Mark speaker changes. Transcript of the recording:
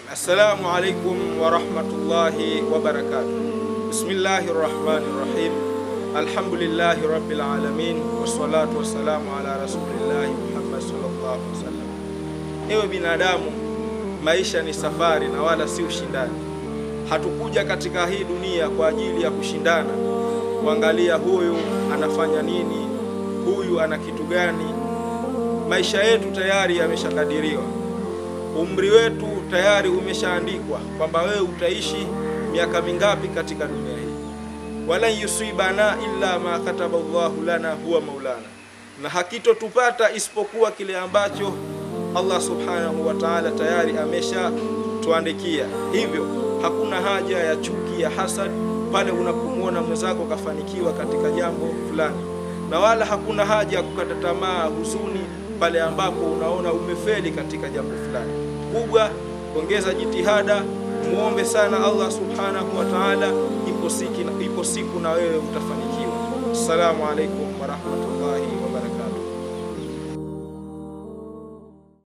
Speaker 1: Assalamu alaikum warahmatullahi wabarakatuh. Bismillahi rahmani rahim. Alhamdulillahi rabbil alamin wassalatu wassalamu ala rasulillahi Muhammad sallallahu alaihi wasallam. Ewe binadamu, maisha ni safari na wala si ushindani. Hatukuja katika hii dunia kwa ajili ya kushindana, kuangalia huyu anafanya nini, huyu ana kitu gani. Maisha yetu tayari yameshakadiriwa, umri wetu tayari umeshaandikwa kwamba wewe utaishi miaka mingapi katika dunia hii. Walan yusibana illa ma kataba Allahu lana huwa maulana, na hakitotupata isipokuwa kile ambacho Allah subhanahu wa ta'ala tayari ameshatuandikia. Hivyo hakuna haja ya chuki ya hasad pale unapomwona mwenzako kafanikiwa katika jambo fulani, na wala hakuna haja ya kukata tamaa, huzuni pale ambapo unaona umefeli katika jambo fulani. Kubwa ongeza jitihada, muombe sana Allah subhanahu wa ta'ala, ipo siku, ipo siku na wewe utafanikiwa. Assalamu alaikum warahmatullahi wabarakatuh.